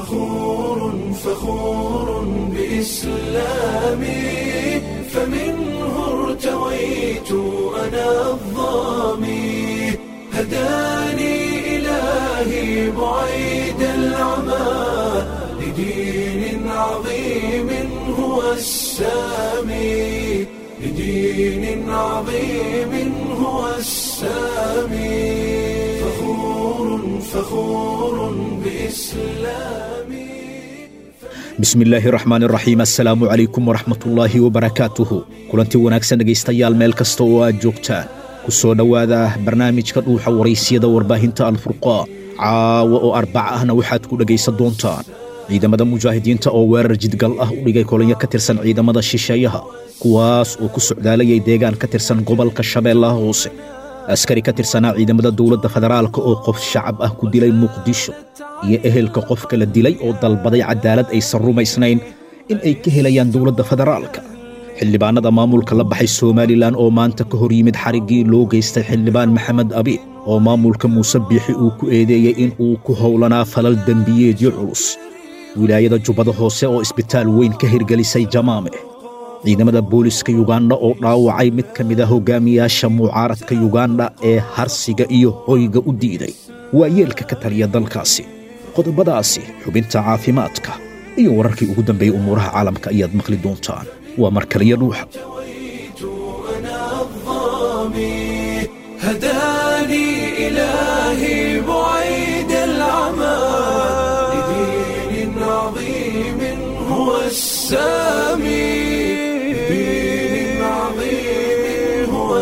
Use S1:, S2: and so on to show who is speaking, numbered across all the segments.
S1: فخور فخور بإسلامي فمنه ارتويت أنا الظامي هداني إلهي بعيد العمى لدين عظيم هو السامي لدين عظيم هو السامي فخور فخور بإسلامي
S2: bismi illaahi raxmaan raxiim assalaamu calaykum waraxmatullaahi wabarakaatuhu kulanti wanaagsan dhegaystayaal meel kasta oo aad joogtaan ku soo dhowaada barnaamijka dhuuxa waraysiyada warbaahinta alfurqaan caawa oo arbaca ahna waxaad ku dhegaysan doontaan ciidamada mujaahidiinta oo weerar jidgal ah u dhigay kolonyo ka tirsan ciidamada shisheeyaha kuwaas oo ku socdaalayay deegaan ka tirsan gobolka shabeellaha hoose askari ka tirsanaa ciidamada dowladda federaalka oo qof shacab ah ku dilay muqdisho iyo ehelka qofka la dilay oo dalbaday cadaalad aysan rumaysnayn in ay ka helayaan dowladda federaalka xildhibaannada maamulka la baxay somalilan oo maanta ka hor yimid xariggii loo geystay xildhibaan maxamed abiid oo maamulka muuse biixi uu ku eedeeyey in uu ku howlanaa falal dembiyeedyo culus wilaayada jubbada hoose oo isbitaal weyn ka hirgelisay jamaame ciidamada booliska yuganda oo dhaawacay mid ka mid a hogaamiyaasha mucaaradka yuganda ee harsiga iyo hoyga u diiday waa yeelka ka taliya dalkaasi qodobadaasi xubinta caafimaadka iyo wararkii ugu dambeeyey umuuraha caalamka ayaad maqli doontaan waa markaliyo dhuuxa
S1: ارتويت أنا الظامي هداني إلهي بعيد العمى لدين عظيم هو السامي لدين عظيم هو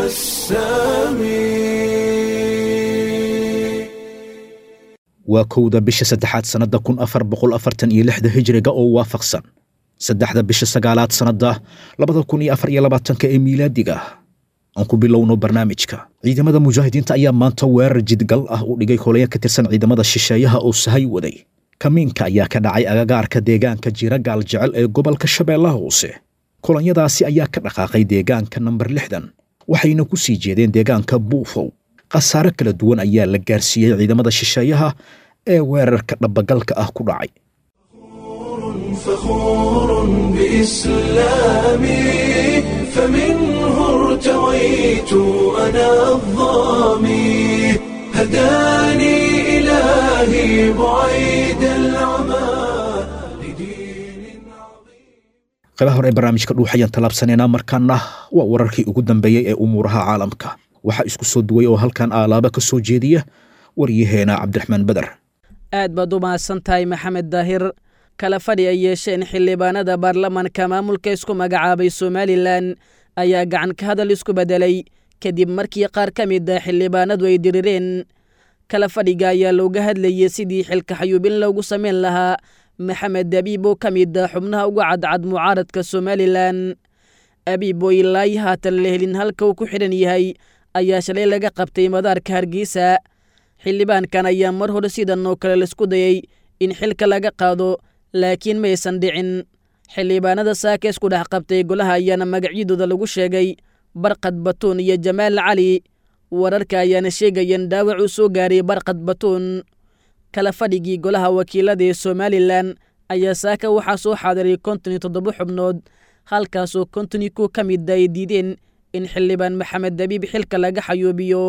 S1: السامي
S2: waa kowda bisha saddexaad sannadda kun afar boqol afartan iyo lixda hijriga oo waafaqsan saddexda bisha sagaalaad sannadda labada kun iyo afar iyo labaatanka ee miilaadiga aan ku bilowno barnaamijka ciidamada mujaahidiinta ayaa maanta weerar jidgal ah u dhigay kolaya ka tirsan ciidamada shisheeyaha oo sahay waday kamiinka ayaa ka dhacay agagaarka deegaanka jira gaal jecel ee gobolka shabeellaha hoose kolonyadaasi ayaa ka dhaqaaqay deegaanka namber lixdan waxayna ku sii jeedeen deegaanka buufow khasaare kala duwan ayaa la gaarsiiyey ciidamada shisheeyaha ee weerarka dhabagalka ah ku dhacay
S1: فخور بإسلامي فمنه ارتويت أنا الظامي هداني إلهي بعيد العمى لدين عظيم
S2: qaybaha hore ee barnaamijka dhuuxayaan tallaabsanaynaa markaana waa wararkii ugu dambeeyey ee umuuraha caalamka waxaa isku soo duway oo halkan aalaaba ka soo jeediya waryaheena cabdiraxmaan beder
S3: aad baad u mahadsan tahay maxamed daahir kala fadhi ay yeesheen xildhibaanada baarlamanka maamulka isku magacaabay somalilan ayaa gacan ka hadal isku beddelay kadib markii qaar ka mid ah xildhibaanadu ay dirireen kala fadhiga ayaa looga hadlayey sidii xilka xayuubin loogu samayn lahaa maxamed abiib oo ka mid ah xubnaha uga cadcad mucaaradka somalilan abiib oo ilaayi haatan la helin halka uu ku xidhan yahay ayaa shalay laga qabtay madaarka hargeysa xildhibaankan ayaa mar hore sidan oo kale laisku dayey in xilka laga qaado laakiin maysan dhicin xildhibaanada saaka isku dhex qabtay golaha ayaana magacyadooda lagu sheegay barqad batuun iyo jamaal cali wararka ayaana sheegayeen dhaawac uu soo gaaray barqad batuun kala fadhigii golaha wakiilada ee somalilan ayaa saaka waxaa soo xaadiray konton iyo toddoba xubnood halkaasoo konton iyo kuw ka mida ay diideen in xildhibaan maxamed dabiib xilka laga xayuubiyo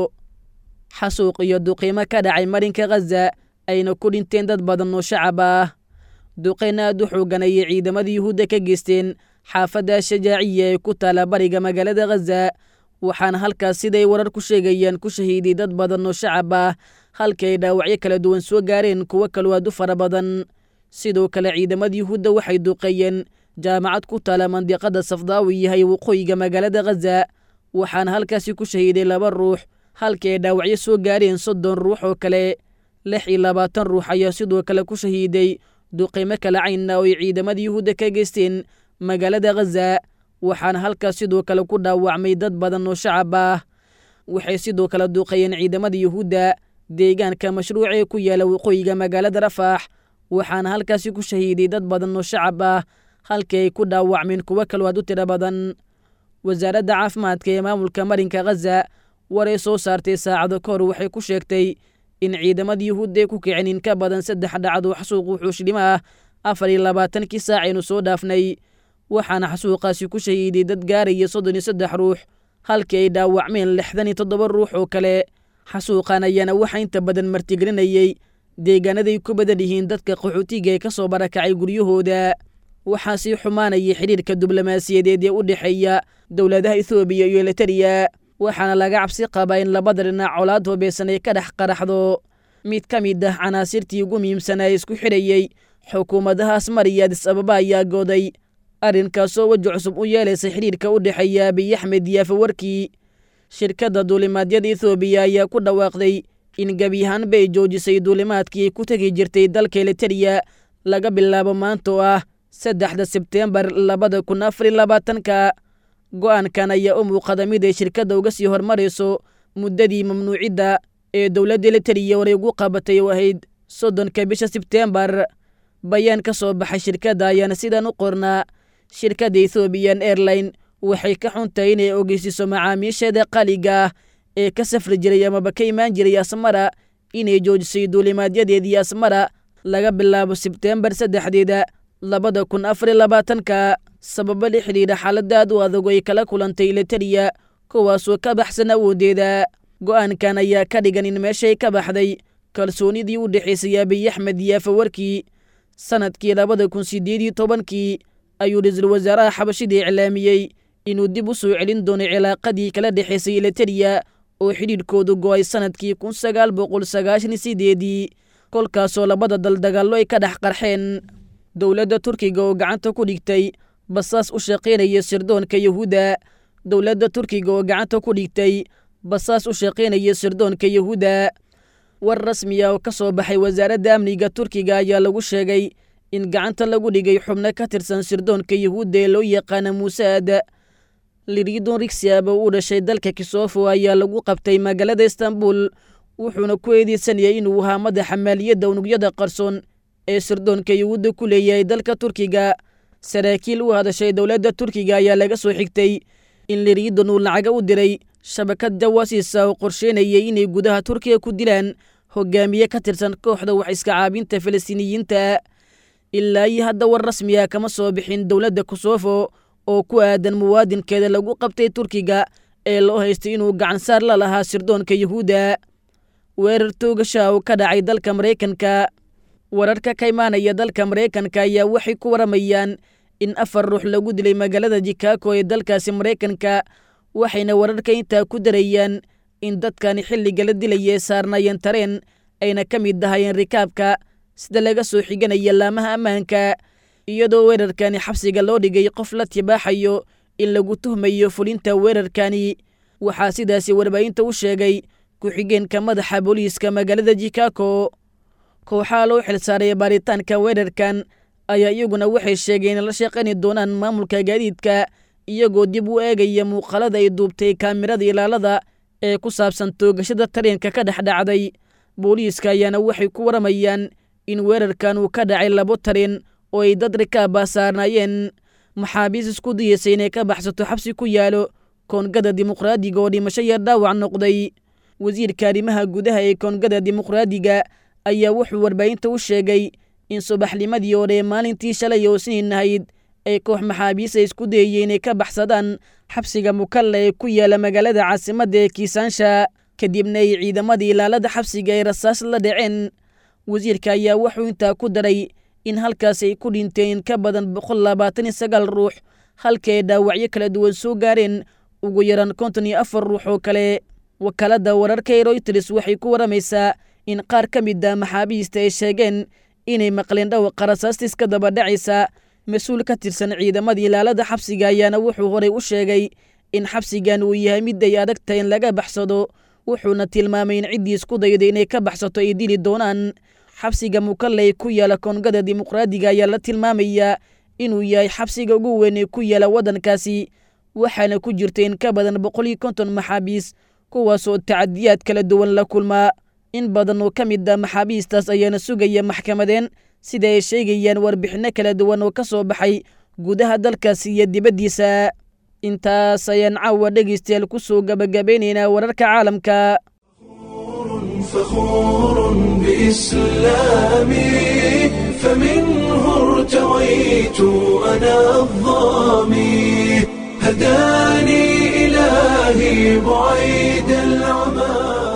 S3: xasuuq iyo duqiimo ka dhacay marinka khaza ayna ku dhinteen dad badan oo shacab ah duqayn aad u xoogan ayay ciidamada yuhuudda ka geysteen xaafadda shajaaciya ee ku taala bariga magaalada khaza waxaana halkaas siday warar ku sheegayaan ku shahiiday dad badan oo shacab ah halka ay dhaawacyo kala duwan soo gaareen kuwo kaloo aad u fara badan sidoo kale ciidamada yuhuudda waxay duqeeyeen jaamacad ku taala mandiqada safdaawi yahay waqooyiga magaalada khaza waxaana halkaasi ku shahiiday laba ruux halka ay dhaawacyo soo gaareen soddon ruux oo kale lix iyo labaatan ruux ayaa sidoo kale ku shahiiday duqeymo kala caynna oo ay ciidamada yuhuudda ka geysteen magaalada khaza waxaana halkaas sidoo kale ku dhaawacmay dad badan oo shacab ah waxay sidoo kale duqeeyeen ciidamada yuhuudda deegaanka mashruuca ee ku yaala waqooyiga magaalada rafaax waxaana halkaasi ku shahiiday dad badan oo shacab ah halkii ay ku dhaawacmeen kuwo kaloo aad u tiro badan wasaaradda caafimaadka ee maamulka marinka khaza waray soo saartay saacado ka hor waxay ku sheegtay in ciidamada yuhuudda ay ku kiceen in ka badan saddex dhacdo xasuuq wuxuushdhimo ah afar iyo labaatankii saac aynu soo dhaafnay waxaana xasuuqaasi ku shahiiday dad gaaraya soddon iyo saddex ruux halkii ay dhaawacmeen lixdan iyo toddoba ruux oo kale xasuuqan ayaana waxaa inta badan martigelinayey deegaanaday ku badan yihiin dadka qaxootiga ee ka soo barakacay guryahooda waxaa sii xumaanayay xidhiirka diblomaasiyadeed ee u dhexeeya dowladaha ethoobiya iyo elitariya waxaana laga cabsi qabaa in labada dhinac colaad hubeysan ay ka dhex qaraxdo mid ka mid ah canaasirtii ugu muhiimsanaa ee isku xidhayey xukuumadahaas mariya adis ababa ayaa gooday arrinkaasoo weji cusub u yeelaysay xidhiirka u dhexeeya abiy axmed iyo afawarkii shirkadda duulimaadyada ethoobiya ayaa ku dhawaaqday in gebi ahaanba ay joojisay duulimaadkii ay ku tegi jirtay dalka elitariya laga bilaabo maanta oo ah saddexda sebteembar labada kun afar iyo labaatanka go'aankan ayaa u muuqada mid ay shirkadda uga sii hormarayso muddadii mamnuucidda ee dowladda elitariya horay ugu qabatay oo ahayd soddonka bisha sebteembar bayaan ka soo baxay shirkadda ayaana sidan u qornaa shirkadda ethoobiyan airline waxay ka xuntahay inay ogeysiiso macaamiisheeda qaliga ah ee ka safri jiray amaba ka imaan jiray asmara inay joojisay duulimaadyadeedii asmara laga bilaabo sebteembar saddexdeeda labada kun afar iyo labaatanka sababo la xidhiidha xaalada aad u adag ay kala kulantay elitariya kuwaasoo ka baxsan awoodeeda go'aankan ayaa ka dhigan in meeshay ka baxday kalsoonidii u dhexaysay abiy axmed iyo afawarkii sanadkii labada kun sideed iyo tobankii ayuu ra-iisul wasaaraha xabashida iclaamiyey inuu dib u soo celin doono cilaaqadii kala dhexaysay elitariya oo xidhiidhkoodu go'ay sanadkii kun sagaal boqol sagaashan iyo sideedii kolkaasoo labada dal dagaallo ay ka dhex qarxeen dowladda turkiga oo gacanta ku dhigtay basaas u shaqaynaya sirdoonka yahuudda dowladda turkiga oo gacanta ku dhigtay basaas u shaqaynaya sirdoonka yahuudda war rasmi ah oo ka soo baxay wasaaradda amniga turkiga ayaa lagu sheegay in gacanta lagu dhigay xubno ka tirsan sirdoonka yahuudda ee loo yaqaana muusaad liridon rigsiab oo u dhashay dalka kisofo ayaa lagu qabtay magaalada istanbul wuxuuna ku eedeysanayay inuu ahaa madaxa maaliyadda unugyada qarsoon ee sirdoonka yahuudda ku leeyahay dalka turkiga saraakiil u hadashay dowladda turkiga ayaa laga soo xigtay in liridon uu lacaga u diray shabakad jawaasiisa oo qorsheynayay inay gudaha turkiga ku dilaan hogaamiye ka tirsan kooxda wax iska caabinta falastiiniyiinta ilaa iyo hadda war rasmi ah kama soo bixin dowladda kosofo oo ku aadan muwaadinkeeda lagu qabtay turkiga ee loo haystay inuu gacansaar la lahaa sirdoonka yahuudda weerar toogasha oo ka dhacay dalka maraykanka wararka ka imaanaya dalka maraykanka ayaa waxay ku waramayaan in afar ruux lagu dilay magaalada jikago ee dalkaasi maraykanka waxayna wararka intaa ku darayaan in dadkani xilliga la dilaya ee saarnaayeen tareen ayna ka mid ahayeen rikaabka sida laga soo xiganaya laamaha ammaanka iyadoo weerarkani xabsiga loo dhigay qof la tibaaxayo in lagu tuhmayo fulinta weerarkani waxaa sidaasi warbaahinta u sheegay ku-xigeenka madaxa booliiska magaalada jikago kooxaha loo xilsaaray baaritaanka weerarkan ayaa iyaguna waxay sheegeen in la shaqayni doonaan maamulka gaadiidka iyagoo dib u eegaya muuqaalada ay duubtay kaamirada ilaalada ee ku saabsan toogashada tareenka ka dhex dhacday booliiska ayaana waxay ku waramayaan in weerarkan uu ka dhacay labo tareen oo ay dad rikaaba saarnaayeen maxaabiis isku dayaysay inay ka baxsato xabsi ku yaalo koongada dimuqraadiga oo dhimasho iyo dhaawac noqday wasiirka arrimaha gudaha ee koongada dimuqraadiga ayaa wuxuu warbaahinta u sheegay in subaxnimadii hore ee maalintii shalay oo siniin ahayd ay koox maxaabiis ay isku dayayeen inay ka baxsadaan xabsiga mukalla ee ku yaala magaalada caasimadda ee kiisaansha kadibna ay ciidamadii ilaalada xabsiga ay rasaas la dhaceen wasiirka ayaa wuxuu intaa ku daray in halkaas ay ku dhinteen ka badan boqol labaatan iyo sagaal ruux halka ay dhaawacyo kala duwan soo gaareen ugu yaraan konton iyo afar ruux oo kale wakaaladda wararka ee royters waxay ku waramaysaa in qaar ka mid a maxaabiista ay sheegeen inay maqleen dhawaqa rasaastiis ka daba dhacaysa mas-uul ka tirsan ciidamadii ilaalada xabsiga ayaana wuxuu horey u sheegay in xabsigan uu yahay mid ay adag tahay in laga baxsado wuxuuna tilmaamay in ciddii isku dayday inay ka baxsato ay dili doonaan xabsiga mukalley ku yaala koongada dimuqraadiga ayaa la tilmaamayaa inuu yahay xabsiga ugu weyn ee ku yaala waddankaasi waxaana ku jirta in ka badan boqol iyo konton maxaabiis kuwaasoo tacadiyaad kala duwan la kulmaa in badan oo ka mid a maxaabiistaas ayaana sugaya maxkamadeen sida ay sheegayaan warbixinno kala duwan oo ka soo baxay gudaha dalkaasi iyo dibaddiisa intaas ayaan caawa dhegaystayaal ku soo gabagabeynaynaa wararka caalamka
S1: فخور بإسلامي فمنه ارتويت أنا الظامي هداني إلهي بعيد العمى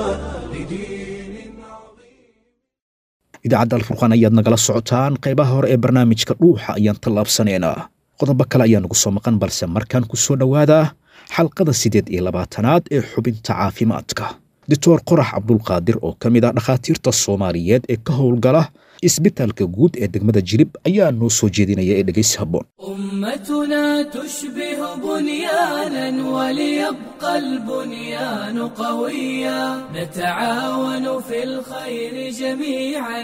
S1: لدين عظيم
S2: idaacadda alfurqaan ayaad nagala socotaan qaybaha hore ee barnaamijka dhuuxa ayaan tallaabsanaynaa qodobo kale ayaa nagu soo maqan balse markaan ku soo dhowaada xalqada siddeed iyo labaatanaad ee xubinta caafimaadka doctor qorax cabdulqaadir oo ka mid ah dhakhaatiirta soomaaliyeed ee ka howlgala isbitaalka guud ee degmada jilib ayaa noo soo jeedinaya ee dhegaysi habboon
S4: أمتنا تشبه بنيانا وليبقى البنيان قويا نتعاون في الخير جميعا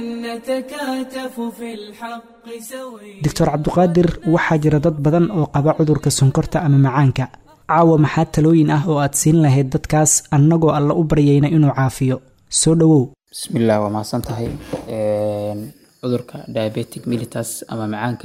S4: نتكاتف في الحق سويا
S5: doctor cabduqaadir waxaa jira dad badan oo qaba cudurka sonkorta ama macaanka caawa maxaa talooyin ah oo aad siin lahayd dadkaas annagoo alla u baryayna inuu caafiyo soo dhowow
S6: bismillah waa mahadsan tahay Een, cudurka diabetic mellitus ama macaanka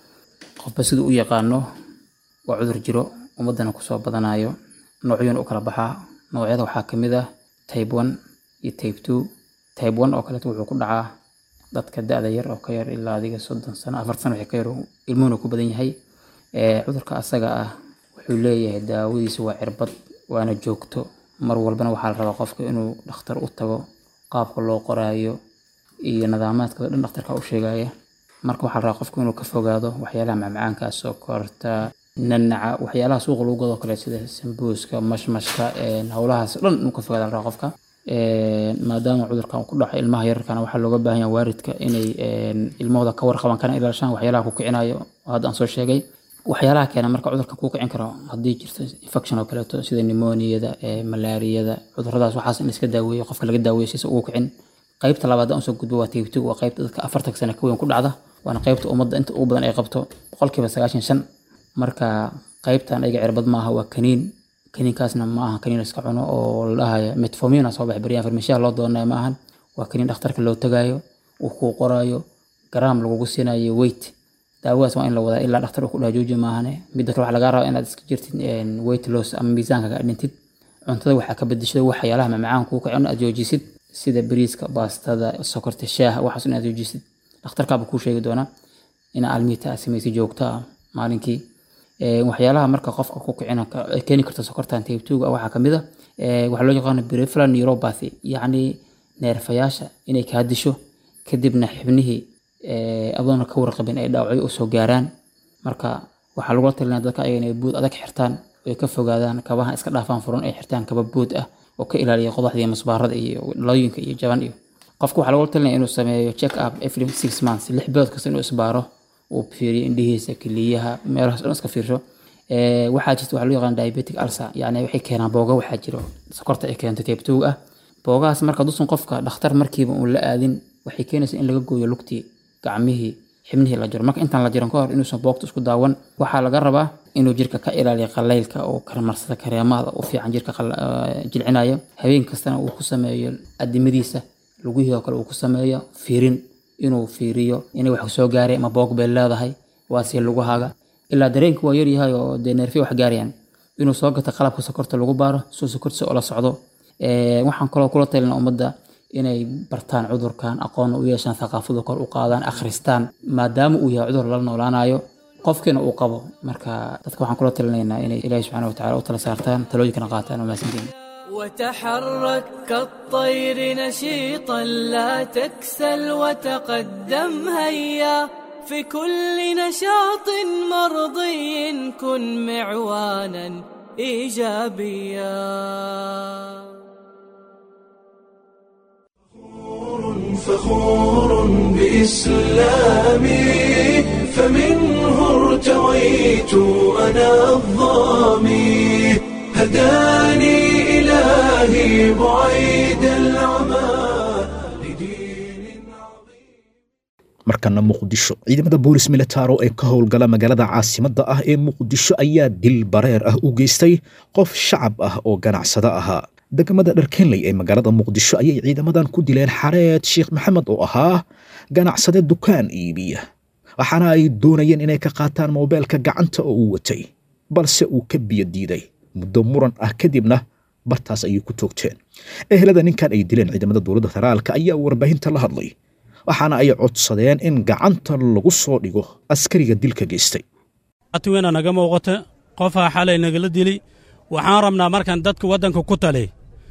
S6: qofba siduu u yaqaano waa cudur jiro ummadana kusoo badanayo noocyana u kala baxaa noocyada waxaa ka mid ah type one iyo type two type one oo kaleeto wuxuu ku dhacaa dadka da-da yar oo ka yar ilaa adiga soddon sano afar sano wixii ka yar uu ilmuhuna ku badan yahay Ee, cudurka asaga ah wuxuu leeyahay daawadiisa waa cirbad waana joogto mar walbana waxaa la rabaa qofka inuu dhakhtar u tago qaabka loo qoraayo iyo nidaamaadka oo dhan dhakhtarka u sheegaya marka waxaa la rabaa qofka inuu ka fogaado waxyaalaha macmacaanka sokorta nanaca waxyaalaha suuqa lagu gado kale sida sambuuska mashmashka een, howlahaas oo dhan inuu ka fogaado la rabaa qofka Een, maadaama cudurkan uu ku dhaco ilmaha yararkana waxaa looga baahan yahay waalidka inay een, ilmahooda ka warqaban kana ilaashaan waxyaalaha ku kicinayo oo hadda aan soo sheegay waxyaalaha keena marka cudurka kuu kicin karo haddii jirto infection oo kaleeto sida pneumoniada ee malaariyada cuduradaas waxaas in iska daaweeyo qofka laga daaweeyo si ugu kicin qaybta labaad aan soo gudbo waa tiigtigu waa qaybta dadka afartan sano ka weyn ku dhacda waana qaybta ummadda inta ugu badan ay qabto boqolkiiba sagaashan shan marka qaybtan ayaga cirbad maaha waa kaniin kaniinkaasna ma aha kaniin la iska cuno oo la dhahayo metformina soo baxay baryaan farmashiyaha loo doonaya ma ahan waa kaniin dhakhtarka loo tagayo uu kuu qorayo garaam lagugu siinayo weight daawadaas waa in la wadaa ilaa dhakhtar uu ku dhaha jooji maahane midda kale waxaa lagaa rabaa inaad iska jirtid een, weight loss ama miisaanka ka dhintid cuntada waxaa ka bedeshada waxyaalaha mamacaan kuu kacin aad joojisid sida bariiska baastada sokorta shaaha waxaas inaad joojisid dhakhtarkaaba kuu sheegi doonaa inaa almiita aad samaysid joogto ah maalinkii Ee, waxyaalaha marka qofka ku kicina ka- ay keeni karta sokortan type 2 ah waxaa kamid ah ee, waxaa loo yaqaano peripheral neuropathy yacni neerfayaasha inay kaa disho kadibna xibnihii ee, adoona ka warqabin ay dhaawacyo usoo gaaraan marka waxaa lagula talinaya dadka ayaga inay buud adag xirtaan ay ka fogaadaan kabaha iska dhaafaan furan ay xirtaan kaba buud ah oo ka ilaaliya qodaxda iyo masbaarada iyo dhalooyinka iyo jaban iyo qofka waxaa lagula talinaya inuu sameeyo check up every six months lix bilood kasta inuu isbaaro uu fiiriyo indhihiisa keliyaha meelahaas dhan iska fiirsho Ee, waxaa jirta waxaa loo yaqaan diabetic ulcer yacni waxay keenaan booga waxaa jiro sokorta ay keento type 2 ah boogahaas marka dusun qofka dhakhtar markiiba uun la aadin waxay keenaysaa in laga gooyo lugtii gacmihii xibnihii la jiro marka intaan la jiran ka hor inuusan boogta isku daawan waxaa laga rabaa inuu jirka ka ilaaliyo qalaylka oo karmarsada kareemada u fiican jirka qal- eh, jilcinaya habeen kastana uu ku sameeyo adimadiisa lugihii oo kale uu ku sameeyo fiirin inuu fiiriyo inay wax soo gaaray ama boog bay leedahay waa si lugahaaga ilaa dareenka waa yaryahay oo dee neerfiya wax gaarayaan inuu soo gato qalabka sokorta lagu baaro soo sokortiisa oo la socdo Ee, waxaan kaloo kula talina ummadda inay bartaan cudurkan aqoon u yeeshaan thaqaafada kor u qaadaan akhristaan maadaama uu yahay cudur lala noolaanayo qofkiina uu qabo marka dadka waxaan kula talinaynaa inay ilaahi subxaana watacaala u tala saartaan talooyinkana qaataan waa mahadsantihiin
S4: وتحرك كالطير نشيطا لا تكسل وتقدم هيا في كل نشاط مرضي كن معوانا ايجابيا
S1: فخور بإسلامي فمنه ارتويت أنا الظامي هداني إلهي بعيد العمى لدين عظيم
S2: markana muqdisho ciidamada boolis militaro ee ka howlgala magaalada caasimadda ah ee muqdisho ayaa dil bareer ah u geystay qof shacab ah oo ganacsado ahaa degmada dharkenley ee magaalada muqdisho ayay ciidamadan ku dileen xareed sheekh maxamed oo ahaa ganacsade dukaan iibiya waxaana ay doonayeen inay ka qaataan moobeelka gacanta oo uu watay balse uu ka biyo diiday muddo muran ah kadibna bartaas ayay ku toogteen ehelada ninkan ay dileen ciidamada dowladda federaalka ayaa warbaahinta la hadlay waxaana ay codsadeen in gacanta lagu soo dhigo askariga dilka geystay
S7: atwena naga muuqata qofaa xalay nagala dili waxaan rabnaa markaan dadka waddanka ku tali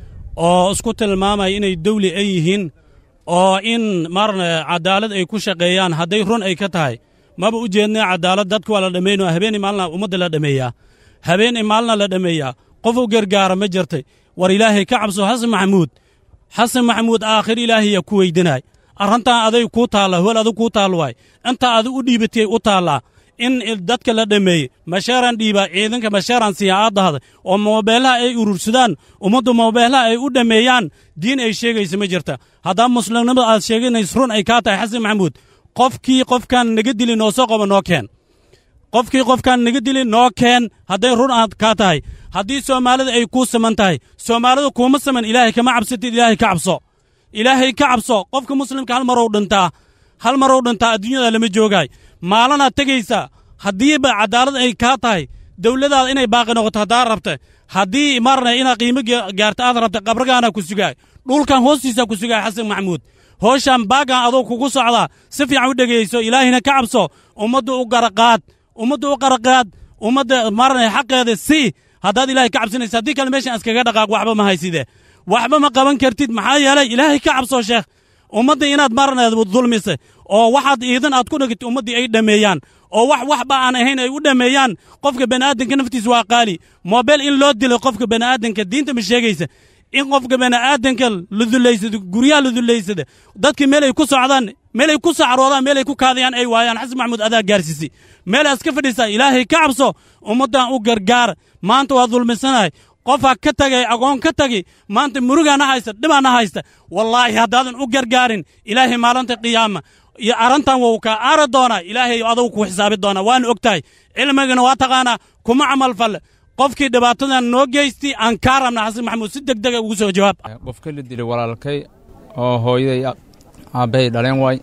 S7: oo isku tilmaamaya inay dawli ay yihiin oo in marna cadaalad ay ku shaqeeyaan hadday run ay ka tahay maba u jeednay cadaalad dadka waa la dhammayno habeenii maalina ummadda la dhammeeyaa habeenii maalina la dhammeeyaa qof u gargaara ma jirtay war ilaahay ka cabso xasan maxamuud xasan maxamuud aakhir ilaahayaa ku weydinaay arrintan aday kuu taalla hol adig kuu taal waay intaa adi u dhiibatay u taallaa in dadka la dhammeeyey masheeraan dhiibaa ciidanka masheeraan siiya aad dahda oo moobeellaha ay urursadaan ummaddu moobeellaha ay u dhammeeyaan diin ay sheegaysa ma jirta haddaa muslimnimada aad sheeganays run ay kaa tahay xasan maxamuud qofkii qofkaan naga dili noo soo qaba noo keen qofkii qofkaan naga dili noo keen hadday run aad kaa tahay haddii soomaalida ay kuu saman tahay soomaalida kuuma saman ilaahay kama cabsatid ilaahay ka cabso ilaahay ka cabso qofka muslimka hal marow dhintaa hal marow dhintaa adduunyada lama joogaay maalanaad tegaysaa haddiiba cadaalad ay kaa tahay dawladaada inay baaqi noqoto haddaa rabta haddii marna inaad qiimo gaarta aad rabta qabragaana ku sugaay dhulkan hoostiisaa ku sugaay xasan maxamuud hooshaan baaggan adoo kugu socdaa si fiican u dhegayso ilaahina ka cabso ummadda u garaqaad ummadda u qaraqaad ummadda marna xaqeeda si haddaad ilaahay ka cabsanaysa haddii kale meeshan iskaga dhaqaaq waxba ma hayside waxba ma qaban kartid maxaa yeelay ilaahay ka cabso sheekh ummadda inaad marneed dulmise oo waxaad iidan aad ku dhigit ummaddii ay dhammeeyaan oo wax waxba aan ahayn ay u dhammeeyaan qofka bani'aadanka naftiisa waa qaali moobeel in loo dilo qofka bani'aadanka diinta ma sheegaysa in qofka bani'aadanka la dullaysado guryaha la dullaysada dadka meel ay ku socdaan meel ay ku sacroodaan meel ay ku kaadayaan ay waayaan xasan maxamuud adaa gaarsiisay meel aad iska fadhiisaa ilaahay ka cabso ummaddan u gargaar maanta waa dulmisanahay qofaa ka tagay agoon ka tagi maanta murugaana haysta dhibaana haysta wallaahi haddaadan u gargaarin ilaahay maalinta qiyaama iyo arrintan wuu kaa aari doonaa ilaahay adugu ku xisaabi doonaa waana og tahay cilmigana waa taqaanaa kuma camal falle qofkii dhibaatadan noo geystay aan kaa rabna xasan maxamuud si deg dega ugu soo jawaab
S8: qofka la dilay walaalkay oo hooyaday aabbahay dhaleen waay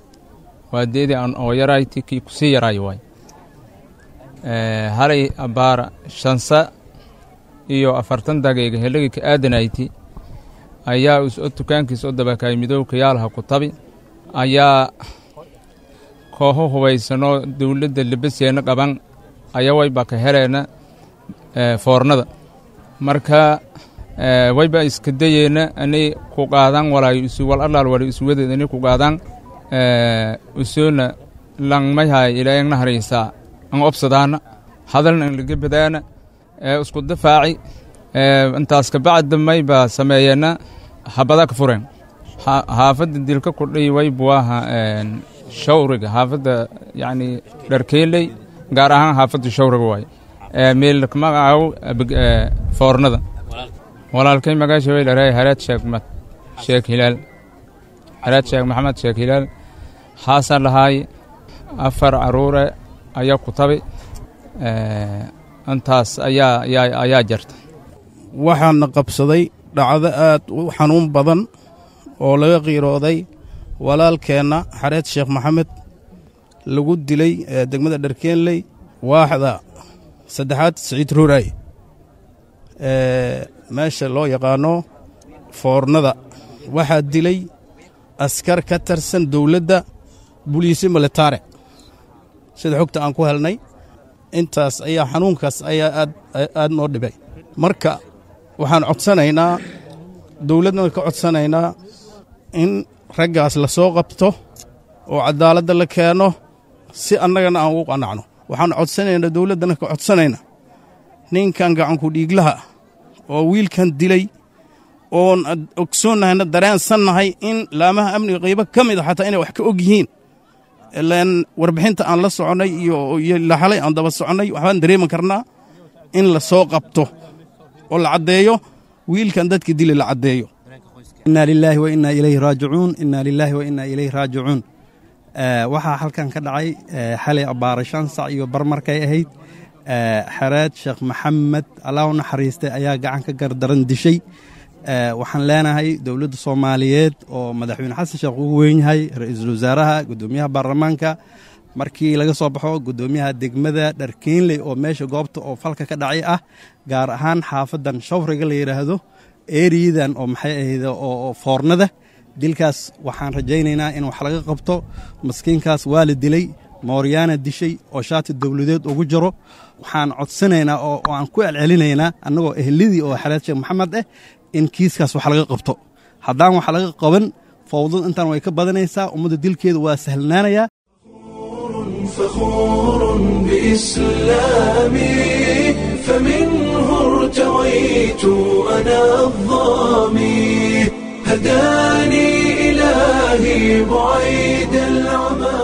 S8: waa deedii aan oo yaraay ti kii kusii yaraay waay halay abbaara shansa iyo afartan daqiiqa helagii ka aadanayti ayaa is-o dukaankiis oo dabakaay midowka yaalaha ku tabi ayaa kooxo hubaysanoo dawladda labaseenna qaban ayaa wayba ka heleenna foornada marka wayba iska dayeenna anay ku qaadaan walaayo isu wal allaal wala isu wadeed anay ku qaadaan usoona langmayhay ilaayagna haraysaa an obsadaana hadalna an laga badaana isku difaaci intaas kabacdi mayba sameeyeenna habada ka fureen xaafadda dilka kudhay waybuaha shawriga xaafadda yacni dharkeeley gaar ahaan xaafadda shawriga waay meelmagacaw foornada walaalkay magaasha way dharay hareed sheekh sheekh hilaal hareed sheekh maxamed sheekh hilaal xaasan lahaay afar caruure ayaa ku tabi intaas ayaa ayaa ayaa jarta
S9: waxaana qabsaday dhacdo aad u xanuun badan oo laga qiirooday walaalkeenna xareed sheekh maxamed lagu dilay degmada dharkeenley waaxda saddexaad siciid ruuraay meesha loo yaqaano foornada waxaa dilay askar ka tirsan dowladda buliisi militare sida xogta aan ku helnay intaas ayaa xanuunkaas ayaa aad aad noo dhibay marka waxaan codsanaynaa dowladdana ka codsanaynaa in raggaas la soo qabto oo cadaaladda la keeno si annagana aan ugu qanacno waxaan codsanaynaa dowladdana ka codsanayna ninkan gacanku dhiiglaha oo wiilkan dilay oon ogsoonnahayna dareensannahay in laamaha amniga qaybo ka mid a xataa inay wax ka og yihiin ilaan warbixinta aan la soconnay iyo laxalay aan daba soconnay waxbaan dareeman karnaa in la soo qabto oo la caddeeyo wiilkan dadka dili la caddeeyo
S10: inaa lilaahi wa innaa ilayhi raajicuun innaa lilaahi wa innaa ilayhi raajicuun waxaa halkan ka dhacay xalay abbaara shan sac iyo barmarkay ahayd xareed sheekh maxamed allah u naxariistay ayaa gacan ka gardaran dishay waxaan leenahay dowladda soomaaliyeed oo madaxweyne xasan sheekh ugu weyn yahay ra-iisul wasaaraha guddoomiyaha baarlamaanka markii laga soo baxo guddoomiyaha degmada dharkiinley oo meesha goobta oo falka ka dhacay ah gaar ahaan xaafadan shawriga la yidhaahdo eeriyadan oo maxay ahayd oo foornada dilkaas waxaan rajaynaynaa in wax laga qabto maskiinkaas waa la dilay mooryaana dishay oo shaati dowladeed ugu jiro waxaan codsanaynaa oo aan ku celcelinaynaa annagoo ehladii oo xaleed sheekh maxamed ah in kiiskaas wax laga qabto haddaan wax laga qaban fawdad intaan way ka badanaysaa ummadda dilkeeda waa sahlanaanayaa
S1: فخور بإسلامي فمنه ارتويت أنا الظامي هداني إلهي بعيد العمى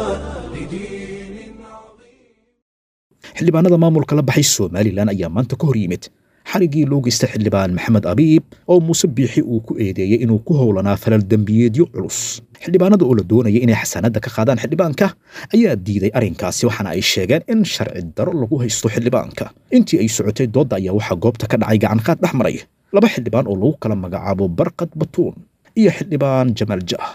S2: xildhibaanada maamulka la baxay somalilan ayaa maanta ka hor yimid xarigii loo geystay xildhibaan maxamed abiib oo muuse biixi uu ku eedeeyey inuu ku howlanaa falal dembiyeedyo culus xildhibaanada oo la doonaya inay xasaanadda ka qaadaan xildhibaanka ayaa diiday arrinkaasi waxaana ay sheegeen in sharci daro lagu haysto xildhibaanka intii ay socotay doodda ayaa waxaa goobta ka dhacay gacanqaad dhex maray laba xildhibaan oo lagu kala magacaabo barqad batuun iyo xildhibaan jamaal jah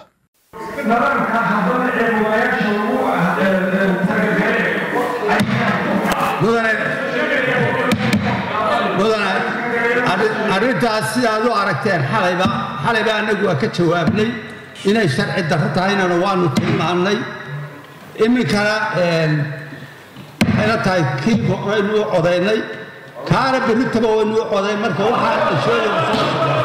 S11: arrintaas sidaad u aragteen xalayba xalayba annagu waa ka jawaabnay inay sharci darro tahaynana waanu tilmaannay iminkana waxayna tahay kii waynu u codaynay kaana berritaba waynu u coday marka waxaa sheegaya soo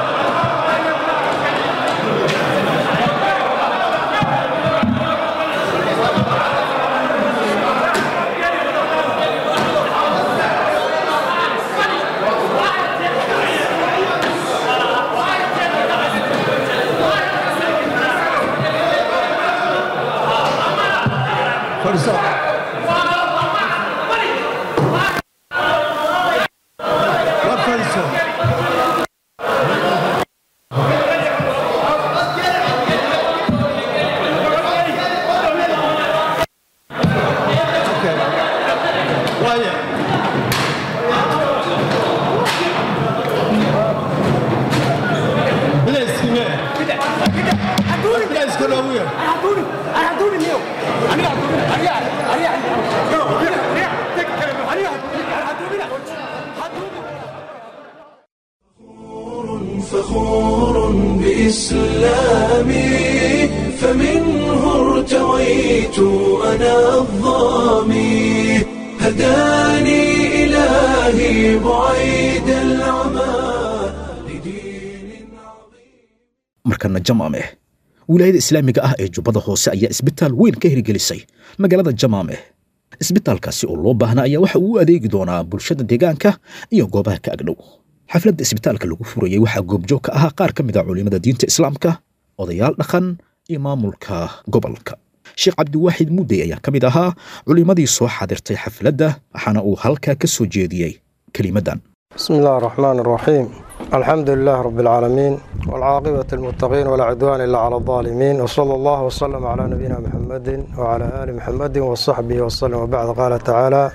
S1: فخور بإسلامي فمنه ارتويت أنا الظامي هداني إلهي بعيد العمى
S2: markana jamaameh wilaayada islaamiga ah ee jubbada hoose ayaa isbitaal weyn ka hirgelisay magaalada jamaameh isbitaalkaasi oo loo baahnaa ayaa waxa uu u adeegi doonaa bulshada deegaanka iyo goobaha ka agdhow xafladda isbitaalka lagu furayey waxaa goobjoog ka ahaa qaar ka mid a culimada diinta islaamka odayaal dhaqan iyo maamulka gobolka sheekh cabdiwaaxid muddey ayaa ka mid ahaa culimmadii soo xadirtay xafladda waxaana uu halkaa ka soo jeediyey kelimaddan
S12: بسم الله الرحمن الرحيم الحمد لله رب العالمين والعاقبة المتقين ولا عدوان إلا على الظالمين وصلى الله وسلم على نبينا محمد وعلى آل محمد وصحبه وسلم وبعد قال تعالى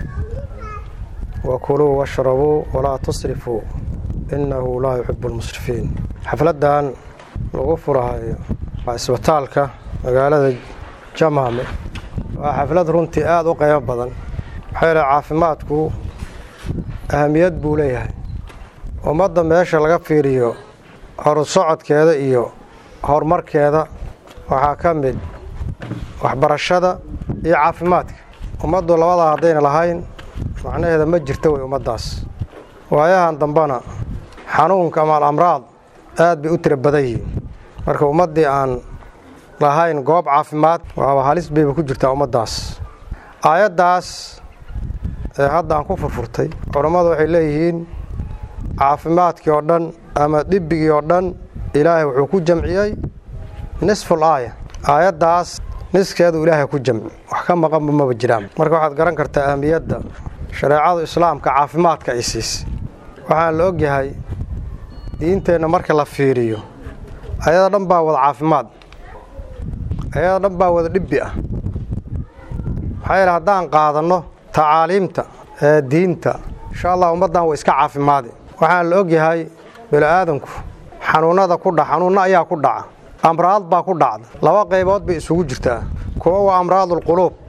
S12: وكلوا واشربوا ولا تصرفوا إنه لا يحب المسرفين حفلدان لغفرها اسبتالك مقالة جمامة وحفلد runtii aada u qiimo badan maxaa yeele caafimaadku ahamiyad buu leeyahay ummadda meesha laga fiiriyo horusocodkeeda iyo horumarkeeda waxaa ka mid waxbarashada iyo caafimaadka ummaddu labadaa haddayna lahayn macnaheeda ma jirto wey ummaddaas waayahan dambena xanuunka ama alamraad aad bay u tira badan yihiin marka ummaddii aan lahayn goob caafimaad waaba halis bayba ku jirtaa ummaddaas aayaddaas ee hadda aan ku furfurtay culammadu waxay leeyihiin caafimaadkii oo dhan ama dhibbigii oo dhan ilaahay wuxuu ku jamciyey nisful aaya aayaddaas niskeedu ilaahay ku jamci wax ka maqanba maba jiraan marka waxaad garan kartaa ahmiyadda shareecadu islaamka caafimaadka ay siisay waxaan la ogyahay diinteenna marka la fiiriyo ayada dhan baa wada caafimaad ayada dhan baa wada dhibbi ah maxaa yeele haddaan qaadanno tacaaliimta ee diinta insha allah ummaddan way iska caafimaadi waxaan la ogyahay bini'aadanku xanuunnada ku dhac xanuunno ayaa ku dhaca amraad baa ku dhacda laba qaybood bay isugu jirtaa kuwa waa amraadulquluub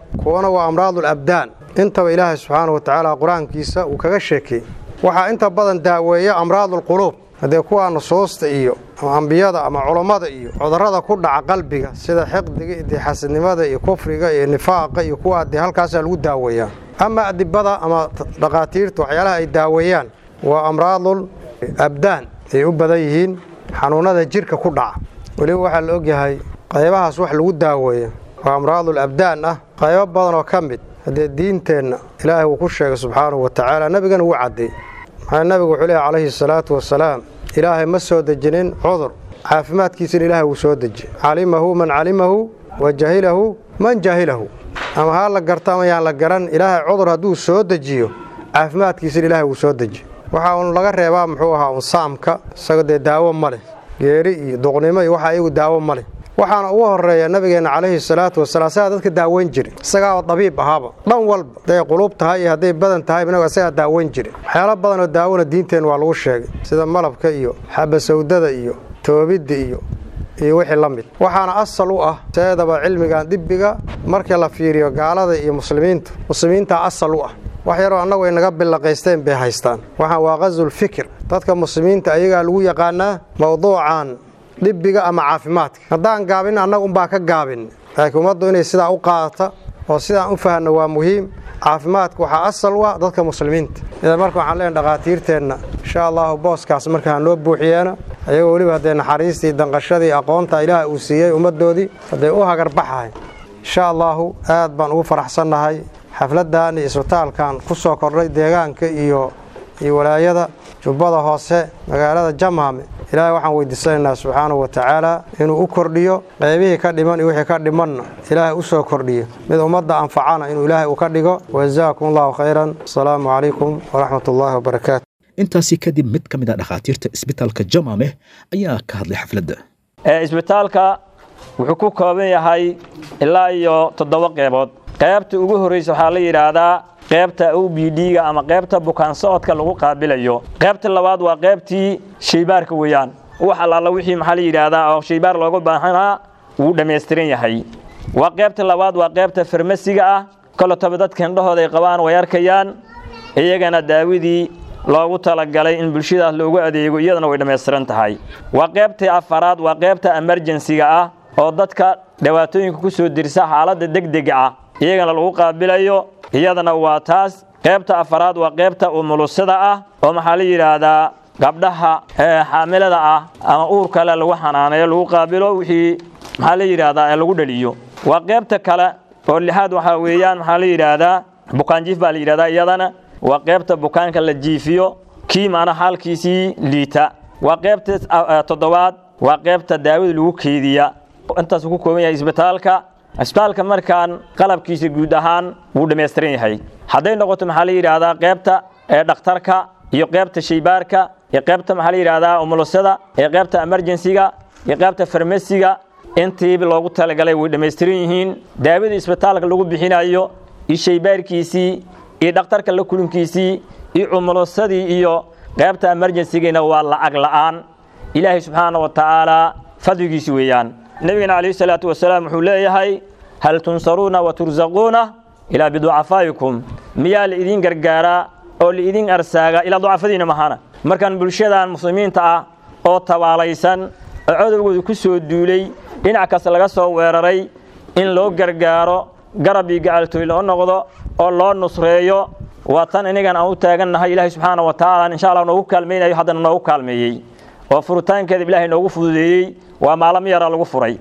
S12: kuwana waa amraadul abdaan intaba ilaahay subxaana wa tacaala qur-aankiisa uu kaga sheekeeyey waxaa inta badan daaweeya amraadul quluub haddee kuwaa nusuusta iyo ama ambiyada ama culammada iyo cudurrada ku dhaca qalbiga sida xiqdiga iyo dee xasidnimada iyo kufriga iyo nifaaqa iyo kuwaa dee halkaasaa lagu daaweeyaa ama adibada ama dhakhaatiirta waxyaalaha ay daaweeyaan waa amraadul abdaan ay u badan yihiin xanuunnada jirka ku dhaca weliba waxaa la ogyahay qaybahaas wax lagu daaweeya oo amraadul abdaan ah qaybo badan oo ka mid haddee diinteenna ilaahay wuu ku sheegay subxaanahu wa tacaala nebigana wuu caddeey maxaa nebigu wuxuu leehay calayhi salaatu wasalaam ilaahay ma soo dejinin cudur caafimaadkiisana ilaahay wuu soo dejiyey calimahu man calimahu wa jahilahu man jahilahu ama haa la garto ama yaan la garan ilaahay cudur hadduu soo dejiyo caafimaadkiisana ilaahay wuu soo dejiyo waxaa uun laga reebaa muxuu ahaa un saamka isaga dee daawo ma leh geeri iyo duqnimo iyo waxa iyagu daawo ma leh waxaana ugu horeeya nabigeenna calayhi salaatu wasalaam isagaa dadka daaweyn jiri isagaa oo dabiib ahaaba dhan walba hadday quluub tahay iyo hadday badan tahay inagu isagaa daaweyn jiri waxyaalo badan oo daawona diinteenna waa lagu sheegay sida malabka iyo xabasawdada iyo toobidda iyo iyo wixii la mid waxaana asal u ah seedaba cilmigan dibbiga markii la fiiriyo gaalada iyo muslimiinta muslimiintaa asal u ah wax yaroo annagu ay naga billaqaysteen bay haystaan waxaan waa qazul fikir dadka muslimiinta ayagaa lagu yaqaanaa mowduucan dhibbiga ama caafimaadka haddaan gaabin annaga unbaa ka gaabin laakiin ummaddu inay sidaa u qaadata oo sidaan u fahanno waa muhiim caafimaadka waxaa asal u ah dadka muslimiinta idan marka waxaan leenahay dhakhaatiirteenna insha allahu booskaas marka hanoo buuxiyeena ayagoo weliba haddee naxariistii danqashadii aqoonta ilaah uu siiyey ummaddoodii hadday u hagarbaxahay insha allaahu aad baan ugu faraxsannahay xafladdan iyo isbitaalkan ku soo kordhay deegaanka iyo iyo walaayada jubbada hoose magaalada jamhame ilaahay waxaan weydiisanaynaa subxaanahu wa tacaala inuu u kordhiyo qaybihii ka dhiman iyo wixii ka dhimanna ilaahay u soo kordhiyo mid ummadda anfacana inuu ilaahay u ka dhigo wajazaakum allahu khayran asalaamu calaykum waraxmat ullaahi wabarakaatu
S2: intaasi kadib mid ka mid a dhakhaatiirta isbitaalka jamameh ayaa ka hadlay xafladda
S13: isbitaalka wuxuu ku kooban yahay ilaa iyo toddoba qeybood qaybta ugu horreysa waxaa la yidhaahdaa qaybta o b d-ga ama qaybta bukaan socodka lagu qaabilayo qaybta labaad waa qaybtii shaybaarka weeyaan wax allaala wixii maxaa la yidhaahdaa oo shaybaar looga baahanaa wuu dhammaystiran yahay waa qaybta labaad waa qaybta farmasiga ah kolotaba dadka indhahooda ay qabaan way arkayaan iyagana daawadii loogu talagalay in bulshadaas loogu adeego iyadana way dhammaystiran tahay waa qaybtii afaraad waa qaybta emerjensiga ah oo dadka dhibaatooyinka ku soo dirsa xaaladda degdega ah iyagana lagu qaabilayo iyadana waa taas qaybta afaraad waa qaybta umulusada ah oo maxaa la yidhaahdaa gabdhaha xaamilada ah ama uurkale lagu xanaaneeyo lagu qaabilo wixii maxaa la yidhaahdaa ee lagu dhaliyo waa qaybta kale oo lixaad waxaa weeyaan maxaa la yidhaahdaa bukaanjiif baa la yidhahdaa iyadana waa qaybta bukaanka la jiifiyo kii maana xaalkiisii liita waa qaybta toddobaad waa qaybta daawada lagu keydiya intaas ku kooban yahay isbitaalka isbitaalka markaan qalabkiisa guud ahaan wuu dhammaystiran yahay hadday noqoto maxaa la yidhaahdaa qaybta dhakhtarka iyo qaybta shaybaarka iyo qaybta maxaa la yidhaahdaa umulusada iyo qaybta emerjensiga iyo qaybta farmasiga intiiba loogu talagalay way dhammaystiran yihiin daawada isbitaalka lagu bixinayo iyo shaybaarkiisii iyo dhakhtarka la kulinkiisii iyo umulusadii iyo qaybta emerjensigina waa lacag la'aan ilaahay subxaana wa tacaala fadligiisi weeyaan nebigana calayhi salaatu wasalaam wuxuu leeyahay hal tunsaruuna wa tursaquuna ilaa biducafaa'ikum miyaa la idin gargaaraa oo la idin arsaagaa ilaa ducafadiina mahana markaan bulshadan muslimiinta ah oo tabaalaysan oo codowgooda ku soo duulay dhinac kasta laga soo weeraray in loo gargaaro garab iyo gacaltooy loo noqdo oo loo nusreeyo waa tan inigan aan u taagannahay ilaahay subxaana wa tacaala insha allah noogu kaalmaynayo haddana noogu kaalmeeyey oo furitaankeeda ilaahay noogu fududeeyey waa maalamo yaraa lagu furay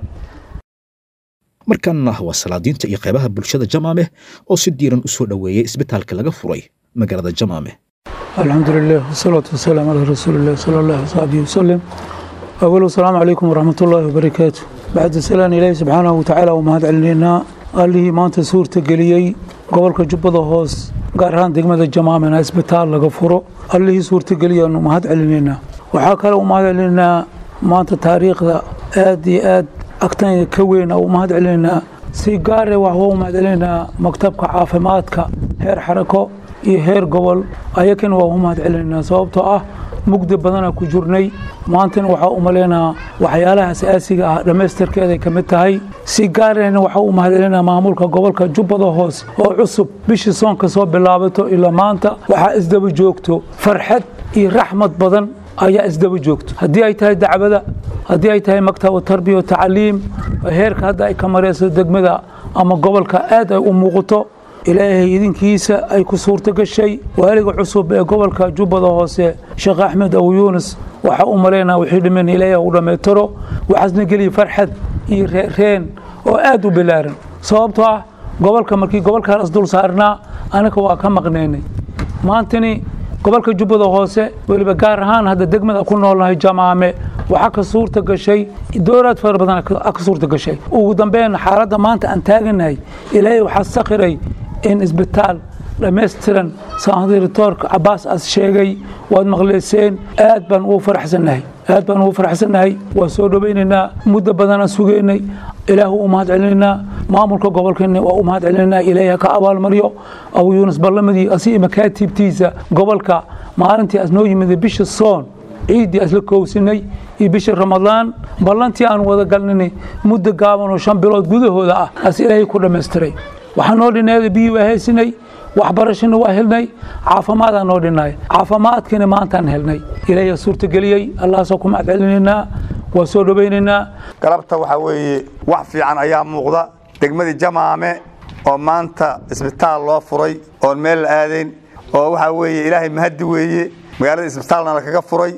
S2: markanna waa salaadiinta iyo qaybaha bulshada jamaameh oo si diiran u soo dhoweeyey isbitaalka laga furay magaalada jamaameh
S14: الحمد لله والصلاة والسلام على رسول الله صلى الله عليه وصحبه وسلم أول السلام عليكم ورحمة الله وبركاته بعد السلام إلهي سبحانه وتعالى ومهد علينا قال لي ما أنت سورة قليي قبل كجبة هوس قارهان دقمة الجماعة من اسبتال لغفره قال لي سورة قليي أنه مهد علينا وحاكا لو مهد علينا ما أنت تاريخ ذا آدي آد أكتن كوين أو مهد علينا si gaare waxba u mahadcelinaa maktabka caafimaadka heer xarako iyo heer gobol ayakan waa u mahad celinaa sababtoo ah mugdi badana ku jirnay maantana waxaa u maleynaha waxyaalaha asaasiga ah dhammaystirkeeday ka mid tahay si gaarayna waxaa u mahadcelinaa maamulka gobolka jubbada hoose oo cusub bishii soonka soo bilaabato ilaa maanta waxaa isdaba joogto farxad iyo raxmad badan ayaa isdaba joogto haddii ay tahay dacwada haddii ay tahay maktab tarbiya wa tacliim heerka hadda ay ka marayso degmada ama gobolka aad ay u muuqato ilaahay idinkiisa ay ku suurto gashay waaliga cusub ee gobolka jubbada hoose sheekh axmed abu yuunus waxaa u malaynaa wixii dhiman ilaahay u dhammaytiro waxaasna geliya farxad iyo reen oo aad u bilaaran sababtoo ah gobolka markii gobolkaan isdul saarnaa anaga waa ka maqnaynay maantani gobolka jubbada hoose weliba gaar ahaan hadda degmada ku noolnahay jamaame waxaa ka suurta gashay dowlaad fara badan ka suurta gashay ugu dambeyn xaaladda maanta aan taaganahay ilaahay waxaa sakhiray in isbitaal dhammaystiran sandiritoorka cabaas as sheegay waad maqleyseen aad baan ugu faraxsannahay aad baan ugu faraxsannahay waa soo dhowaynaynaa muddo badanaan sugaynay ilaahu u mahad celinaynaa maamulka gobolkeena waa u mahad celinaynaa ilaahay ha ka abaalmaryo abu yuunus ballamadii asi makaatiibtiisa gobolka maalintii as noo yimid bisha soon ciiddii asla koowsinay iyo bishii ramadaan ballantii aan wada galnay muddo gaaban oo shan bilood gudahooda ah as ilaahay ku dhammaystiray waxaa noo dhineeda biyii waa haysinay waxbarashana waa helnay caafimaadaan noo dhinay caafimaadkina maantaan helnay ilaahay suurtageliyey allahaasoo ku mahad celinaynaa waa soo dhowaynaynaa
S15: galabta waxaa weeye wax fiican ayaa muuqda degmadii jamaame oo maanta isbitaal loo furay oon meel la aadayn oo waxaa weeye ilaahay mahaddi weeye magaalada isbitaalna lakaga furay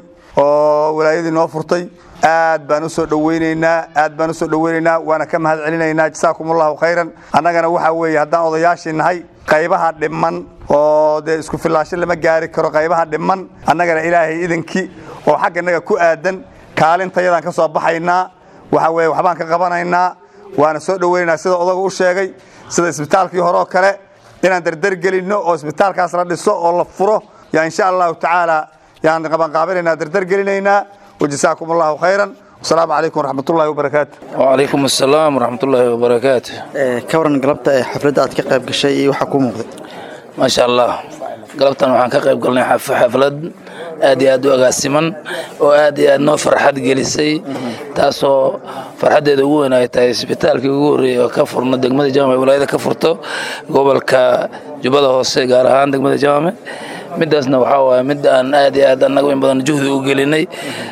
S15: oo walaayadii noo furtay aad baan u soo dhowaynaynaa aad baan u soo dhowaynaynaa waana ka mahad celinaynaa jasaakum allahu khayran annagana waxaa weeye haddaan odayaashii nahay qaybaha dhiman oo dee isku fillaasho lama gaari karo qaybaha dhiman annagana ilaahay idankii oo xagga innaga ku aadan kaalintayadaan ka soo baxaynaa waxaa weeye waxbaan ka qabanaynaa waana soo dhowaynaynaa sida odagu u sheegay sida isbitaalkii hore oo kale inaan dardargelinno oo isbitaalkaas la dhiso oo la furo yaa insha allahu tacaala yaan qabanqaabinaynaa dardargelinaynaa wajasaakum allahu khayran wasalaamu calaykum waraxmatullahi wabarakaatu
S16: wacalaykum assalaam waraxmatullaahi wabarakaatu
S17: ka waran galabta ee xafladda aad ka qayb gashay iyo waxaa kuu muuqday
S16: maasha allah galabtan waxaan ka qayb galnay xaflad aad iyo aad u agaasiman oo aad iyo aad noo farxad gelisay taasoo farxaddeeda ugu weyn ay tahay isbitaalkii ugu horreeyey oo ka furno degmada jaame walaayada ka furto gobolka jubbada hoose gaar ahaan degmada jaame midaasna waxaa waaye mid aan aad iyo aad annagu in badan juhdi u gelinay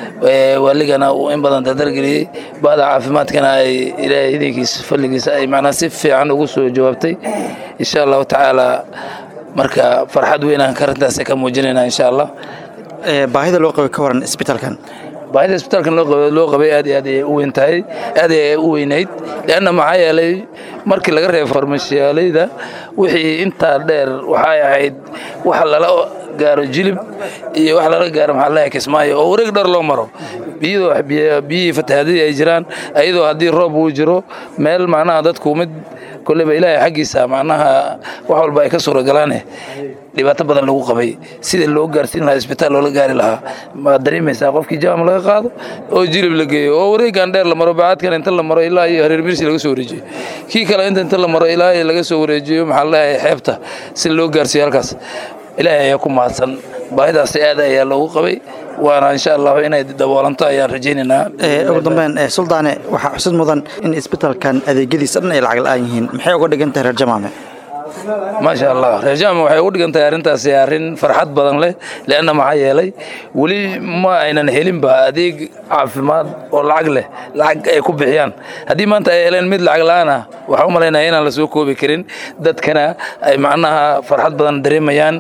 S16: waaligana uu in badan dardargeliyey ba'da caafimaadkana ay ilaahay idinkiisa falligiisa ay macnaa si fiican ugu soo jawaabtay insha allahu tacaala marka farxad weynaan karintaas ka muujinaynaa insha allah
S17: baahida loo qabay ka waran isbitaalkan
S16: baahida isbitaalkan loo qabay aad iyo aad ayay u weyn tahay aad ayay u weynayd leanna maxaa yeelay markii laga reebo farmashiyaalayda wixii intaa dheer waxay ahayd wax lala gaaro jilib iyo wax lala gaaro maxaa leeyahay kismaayo oo wareeg dhar loo maro biyadoo biyihii fatahaadadii ay jiraan ayadoo haddii roob uu jiro meel macnaha dadku mid kolleyba ilaahay xaggiisa macnaha wax walba ay ka suuragalaane dhibaato badan lagu qabay sida loo gaarsiin lahaa isbitaal loola gaari lahaa maad dareemaysaa qofkii jaam laga qaado oo jilib la geeyo oo wareegan dheer la maro bacaadkan inta la maro ilaa iyo hareer birsi laga soo wareejiyo kii kale inta inta la maro ilaa iyo laga soo wareejiyo maxaa leeyahay xeebta si loo gaarsiiyo halkaas ilaahay ayaa ku mahadsan baahidaasi aad ayaa loogu qabay waana insha allahu inay daboolanto ayaan rajaynaynaa
S17: ugu dambeyn suldaane waxaa xusid mudan in isbitaalkan adeegyadiisa dhan ay lacag la'aan yihiin maxay uga dhigan tahay reer jamaame
S16: maasha allah reer jamaame waxay ugu dhigan tahay arrintaasi arrin farxad badan leh leanna maxaa yeelay weli ma aynan helinba adeeg caafimaad oo lacag leh lacag ay ku bixiyaan haddii maanta ay heleen mid lacag la'aan ah waxaa u malaynaya inaan la soo koobi karin dadkana ay macnaha farxad badan dareemayaan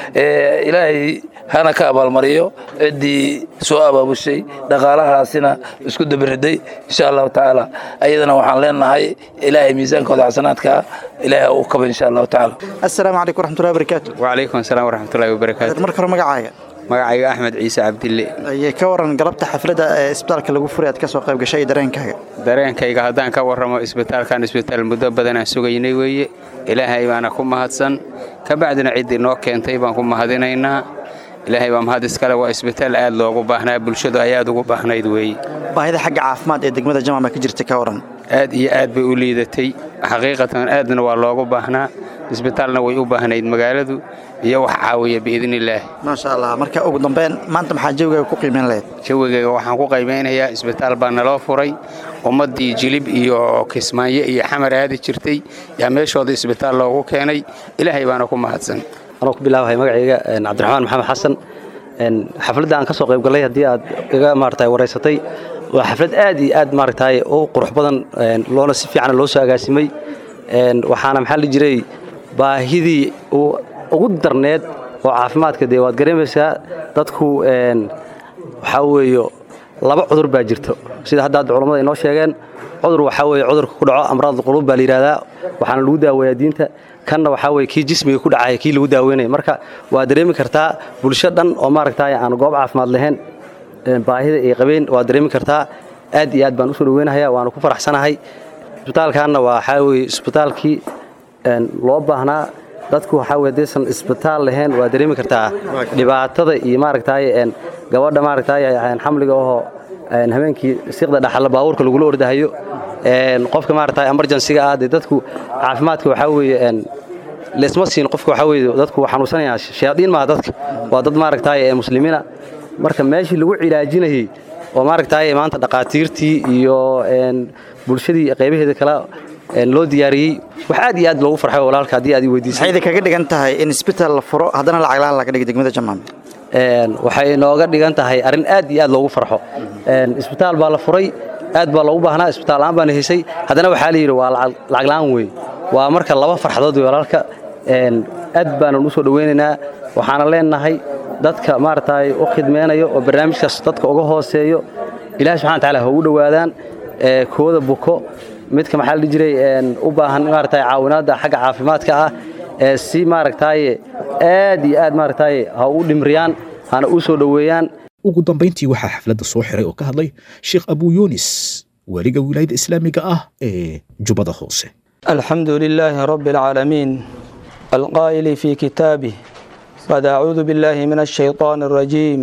S16: ilaahay hana ka abaalmariyo ciddii soo abaabushay dhaqaalahaasina isku dabiriday insha allahu tacaala ayadana waxaan leenahay ilaahay miisaankooda xasanaadka ilaahay uu kaba insha allahu tacaala
S17: assalaamu calaykum waraxmatullahi wabarakaatu
S18: wacalaykum asalaam waraxmatullahi wabarakaatu
S17: marka hore magacaaga
S18: magacayga axmed ciise cabdille
S17: ayay ka waran galabta xafladda ee isbitaalka lagu furay aad ka soo qayb gashay dareenkaaga
S18: dareenkayga haddaan ka warramo isbitaalkan isbitaal muddo badan aan sugaynay weeye ilaahay baana ku mahadsan ka bacdina ciddii noo keentay baan ku mahadinaynaa ilaahay baa mahad iskale waa isbitaal aad loogu baahnaa bulshadu ay aad ugu baahnayd weeye
S17: baahida xagga caafimaad ee degmada jamaama ka jirta ka waran
S18: aad iyo aad bay u liidatay xaqiiqatan aadna waa loogu baahnaa isbitaalna way u baahnayd magaaladu iyo wax caawiya biidnillaah
S17: maasha allah marka ugu dambeyn maanta maxaa jawigaaga ku qiimeyn lahayd
S18: jawigayga waxaan ku qaymeynayaa isbitaal baa naloo furay ummaddii jilib iyo kismaayo iyo xamar aadi jirtay yaa meeshooda isbitaal loogu keenay ilaahay baana ku mahadsan
S19: anoo ku bilaabahay magacayga cabdiraxmaan maxamed xasan xafladda aan ka soo qayb gallay haddii aad iga maaragtay waraysatay waa xaflad aad iyo aad maaragtay u qurux badan loona si fiican loo soo agaasimay waxaana maxaa la jiray baahidii ugu darneed oo caafimaadka dee waad gareemaysaa dadku waxaa weeyo laba cudur baa jirto sida hadda hadda culammada inoo sheegeen cudur waxaa weeye cudurka ku dhaco amraad quluub baa la yidhahdaa waxaana lagu daaweeyaa diinta kanna waxaa weye kii jismiga ku dhacaya kii lagu daaweynaya marka waa dareemi kartaa bulsho dhan oo maaragtay aan goob caafimaad lahayn baahida ay qabeen waa dareemi kartaa aad iyo aad baan usoo dhaweynahayaa waana ku faraxsanahay isbitaalkaanna waxaa weye isbitaalkii loo baahnaa dadku waxaa weye haddaysan isbitaal lahayn waa dareemi kartaa dhibaatada iyo maaragtay gabadha maaragtay xamliga ahoo habeenkii siqda dhaxalla baabuurka lagula ordahayo qofka maaragtay emergensiga ah dee dadku caafimaadka waxaa weeye leesma siin qofka waxaa weeye dadku xanuunsanayaan shayaadiin maaha dadka waa dad maaragtay muslimiina marka meeshii lagu cilaajinayey oo maaragtay maanta dhaqaatiirtii iyo bulshadii qaybaheeda kale loo diyaariyey wax aad iyo aad loogu farxay walaalka haddii aad i weydiisay
S17: maxay kaga dhigan tahay in isbitaal la furo haddana lacag la'aan laga dhigo degmada jamaam
S19: waxay nooga dhigan tahay arrin aad iyo aad loogu farxo isbitaal baa la furay aad baa loogu baahnaa isbitaal la'aan baana hesay haddana waxaa la yidhi waa lacag la'aan wey waa marka laba farxadood wey walaalka aad baanan u soo dhoweynaynaa waxaana leenahay dadka maaragtay u khidmeynayo oo barnaamijkaas dadka uga hooseeyo ilahi subxana wataala ha ugu dhowaadaan kooda buko midka maxaa la jiray u baahan maaragtay caawinaadda xagga caafimaadka ah ee si maaragtay aad iyo aad maaragtay ha u dhimriyaan hana u soo dhoweeyaan
S2: ugu dambayntii waxaa xafladda soo xiray oo ka hadlay sheekh abuu yunis weliga wilaayada islaamiga ah ee jubbada hoose
S20: الحمد لله رب العالمين القائل في كتابه بعد أعوذ بالله من الشيطان الرجيم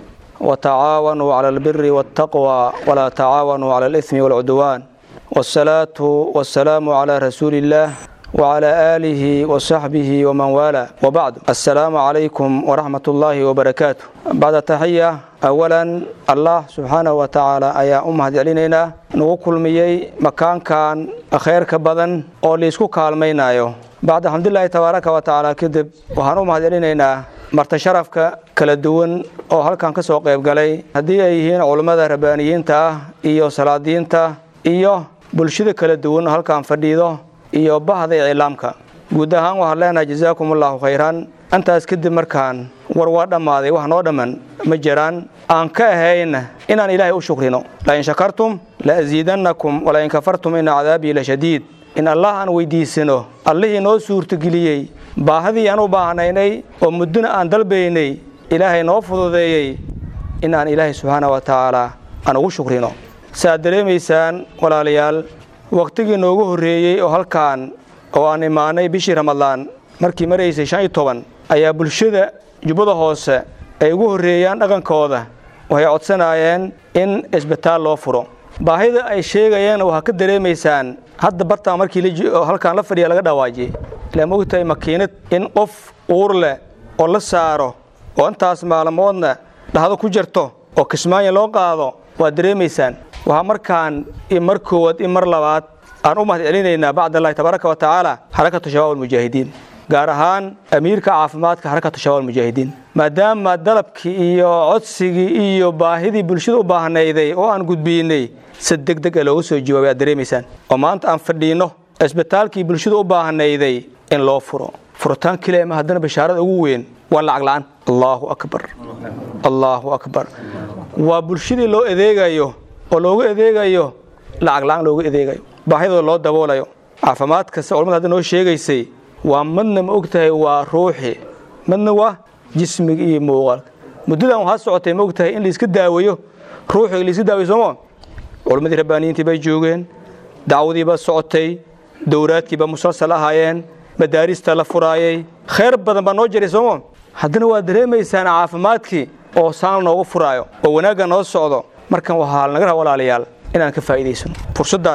S20: وتعاونوا على البر والتقوى ولا تعاونوا على الإثم والعدوان والصلاة والسلام على رسول الله وعلى آله وصحبه ومن والاه وبعد السلام عليكم ورحمة الله وبركاته بعد تحية أولا الله سبحانه وتعالى أيا أمهد علينا نقول ميي مكان كان خير كبدن أو ليسكو كالمينايو بعد الحمد لله تبارك وتعالى كذب وهنو مهد علينا marta sharafka kala duwan oo halkan ka soo qayb galay haddii ay yihiin culammada rabbaaniyiinta ah iyo salaadiinta iyo bulshada kala duwan oo halkan fadhiido iyo bahda iclaamka guud ahaan waxaan leenahay jazaakum allahu khayran intaas kadib markaan war waa dhammaaday wax noo dhamman ma jiraan aan ka ahayn inaan ilaahay u shukrino lain shakartum la asiidannakum walain kafartum ina cadaabii la shadiid in allah aan weydiisano allihii noo suurtageliyey baahadii aan u baahnaynay oo muddona aan dalbaynay ilaahay noo fududeeyey in aan ilaahay subxaana wa tacaala aan ugu shukrino saaad dareemaysaan walaalayaal wakhtigii noogu horreeyey oo halkaan oo aan imaanay bishii ramadaan markii maraysay shan iyo toban ayaa bulshada jubbada hoose ay ugu horreeyaan dhaqankooda waxay codsanaayeen in isbitaal loo furo baahida ay sheegayeen waxaa ka dareemaysaan hadda bartaan markii halkaan la fadhiya laga dhawaajiyey ilaa mogtahay makiinad in qof uur leh oo la saaro oo intaas maalmoodna dhahdo ku jirto oo kismaayo loo qaado waad dareemaysaan waxaa markaan i mar koowaad i mar labaad aan u mahad celinaynaa bacd allahi tabaaraka wa tacaala xarakatu shabaab almujaahidiin gaar ahaan amiirka caafimaadka xarakatu shabaab almujaahidiin maadaama dalabkii iyo codsigii iyo baahidii bulshada u baahnayday oo aan gudbiinay si deg deg a looga soo jawaabay aad dareemaysaan oo maanta aan fadhiinno isbitaalkii bulshada u baahnayday in loo furo furitaan keliya ma haddana bashaarada ugu weyn waa lacag la'aan allaahu akbar allaahu akbar waa bulshadii loo adeegayo oo loogu adeegayo lacag la'aan loogu adeegayo baahidooda loo daboolayo caafimaad kasta culamada hadda noo sheegaysay waa madna ma og tahay waa ruuxi madna waa jismiga iyo muuqaalka muddadan waxaa socotay ma og tahay in laiska daaweeyo ruuxiga laiska daaweyo sooma culammadii rabbaaniyiintii bay joogeen dacwadiiba socotay dowraadkiiba musalsal ahaayeen madaarista la furaayay khayr badan baa noo jiray sooma haddana waa dareemaysaan caafimaadkii oo saan noogu furaayo oo wanaagga noo socdo markan waxaa naga raha walaalayaal inaan ka faa'iidaysano fursaddan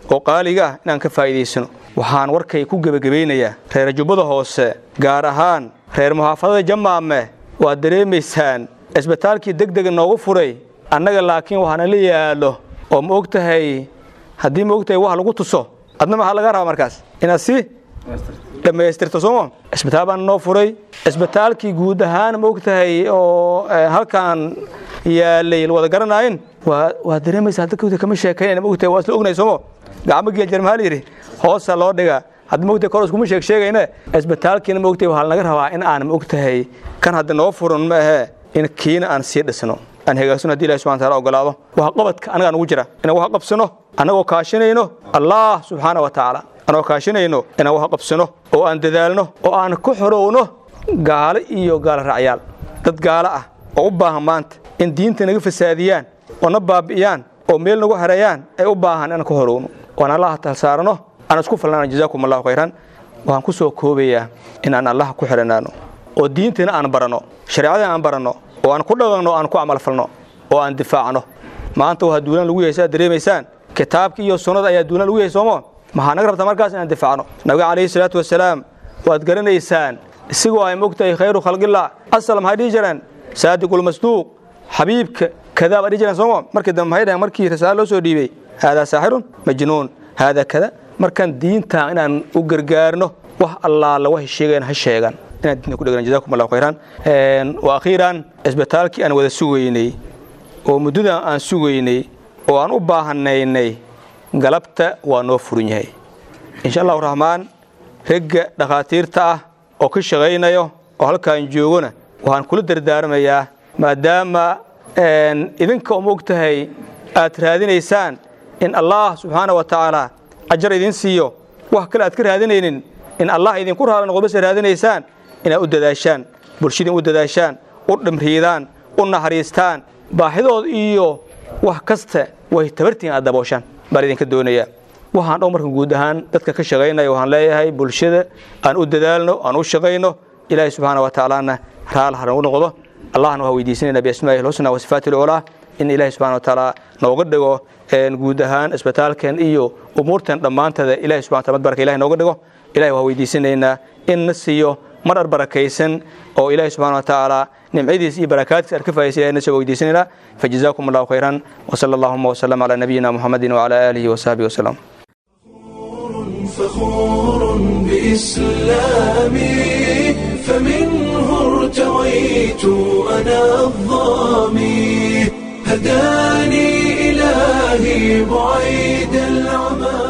S20: oo qaaliga ah inaan ka faa'iidaysano waxaan warkay ku gebagabaynayaa reer jubbada hoose gaar ahaan reer muxaafadada jamaame waad dareemaysaan cisbitaalkii deg dega noogu furay annaga laakiin waxaana la yaallo oo ma og tahay haddii ma og tahay wax lagu tuso adna maxaa laga rabaa markaas inaad si dhammaystirto sooma cisbitaal baan noo furay cisbitaalkii guud ahaan ma og tahay oo halkan yaalay wada garanaayin waa dareemaysaa dadka kama sheekaynayna ma og tahay waa isla ognay soomo gacmo geel jar maxaa la yidhi hoosa loo dhigaa hadda ma og tahay kor iskuma sheeg sheegayne cisbitaalkiina ma og tahay waxaa laga rabaa in aan ma og tahay kan hadda noo furan ma ahee in kiina aan sii dhisno aan hagaagsan hadii ilahi subxana taala ogolaado waxa qabadka anagaa nugu jira inaan wax qabsano annagoo kaashanayno allah subxaana wa tacaala anagoo kaashanayno inaan wax qabsano oo aan dadaalno oo aan ku xorowno gaalo iyo gaalo raacyaal dad gaalo ah oo u baahan maanta in diinta naga fasaadiyaan oo na baabi'iyaan oo meel nagu hareeyaan ay u baahan inaan ku horowno waan allaha talsaarano aan isku falnaan jazaakum allahu khayran waxaan ku soo koobayaa in aan allaha ku xidhanaano oo diintiina aan baranno shareecadina aan baranno oo aan ku dhaqanno aan ku camalfalno oo aan difaacno maanta waa duulaan lagu yahay saad dareemaysaan kitaabkii iyo sunnada ayaa duulaan lagu yahay soomo maxaa naga rabtaa markaas inaan difaacno nabiga calayhi salaatu wasalaam waad garanaysaan isigoo ay mogtahay khayru khalqillah asal maxay dhihi jireen saadiqulmasduuq xabiibka kadaa baa dhihi jireen soomo markii dambe maxay dhaheen markii risaalo loo soo dhiibay haadaa saaxirun majnuun haadaa kada markaan diinta inaan u gargaarno wax allaala waxay sheegeen ha sheegan inaan diinta ku dhegna jazakum allahu khayran wa akhiiran isbitaalkii aan wada sugaynay oo muddadan aan sugaynay oo aan u baahanaynay galabta waa noo furan yahay insha allahu raxmaan regga dhakhaatiirta ah oo ka shaqaynayo oo halkaan joogona waxaan kula dardaarmayaa maadaama idinka uma og tahay aad raadinaysaan in allah subxaana wa tacaala ajar idin siiyo wax kale aad ka raadinaynin in allah idinku raala noqdo base raadinaysaan inaad u dadaashaan bulshadin u dadaashaan u dhimriidaan u naxariistaan baaxidood iyo wax kasta way tabartiin aad dabooshaan baan idinka doonayaa waxaan dhow marka guud ahaan dadka ka shaqaynaya waxaan leeyahay bulshada aan u dadaalno aan u shaqayno ilaahay subxaana wa tacaalana raal ha nagu noqdo allahna waxaa weydiisanayna biasmaa'ihi lxusna wa sifaati lculaa in ilaahay subxana wa tacaala nooga dhigo guud ahaan isbitaalkan iyo umuurtan dhammaanteeda ilahay subxana taala baraka ilahay nooga dhigo ilahay waxaa weydiisanaynaa in na siiyo marar barakaysan oo ilaahay subxana wa tacaala nimcadiis iyo barakaadkiis aan ka faa'idaysan ilahay na soo weydiisanaynaa fajazaakum allahu khayran wasala allahuma wasalam calaa nabiyina muxamedin wacala aalihi wasaxbihi wasalam
S1: فخور بإسلامي فمنه ارتويت أنا الظامي هداني إلهي بعيد العمى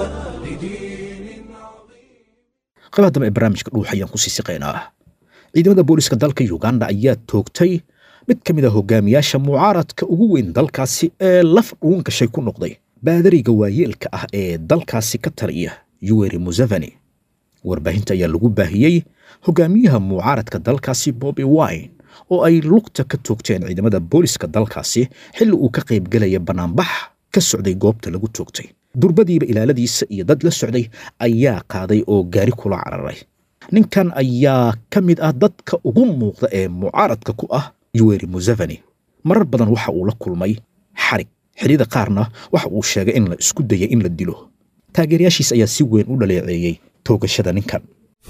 S2: qaybaa dambe ee barnaamijka dhuux ayaan kusii siqaynaa ciidamada booliska dalka uganda ayaa toogtay mid ka mid a hogaamiyaasha mucaaradka ugu weyn dalkaasi ee laf dhuun gashay ku noqday baadariga waayeelka ah ee dalkaasi ka taliya yuweri museveni warbaahinta ayaa lagu baahiyey hogaamiyaha mucaaradka dalkaasi bobi wine oo ay lugta ka toogteen ciidamada booliska dalkaasi xilli uu ka qaybgelaya bannaanbax ka socday goobta lagu toogtay durbadiiba ilaaladiisa iyo dad la socday ayaa qaaday oo gaari kula cararay ninkan ayaa ka mid ah dadka ugu muuqda ee mucaaradka ku ah yuweri museveni marar badan waxa uu la kulmay xarig xilliyada qaarna waxa uu sheegay in la isku dayay in la dilo taageerayaashiis ayaa si weyn u dhaleeceeyey toogashada ninkan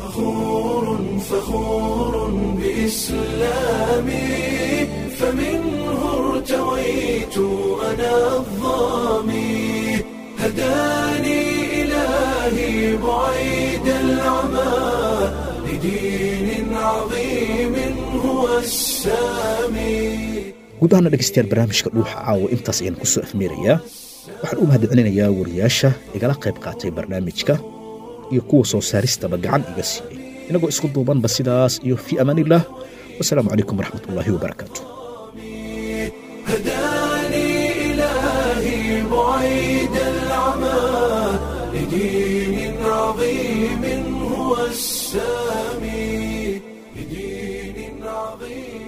S1: فخور بإسلامي فمنه ارتويت أنا الظامي هداني إلهي بعيد العمى لدين عظيم هو السامي
S2: guud ahaana dhegaystayaal barnaamijka dhuuxa caawa intaas ayaan kusoo afmeerayaa waxaan u mahadcelinayaa wariyaasha igala qayb qaatay barnaamijka iyo kuwa soo saaristaba gacan iga siiyey inagoo isku duubanba sidaas iyo fii amaaniillah wasalaamu calaykum waraxmatullaahi wabarakaatu
S1: هداني إلهي بعيد العمى لدين عظيم هو السامي لدين عظيم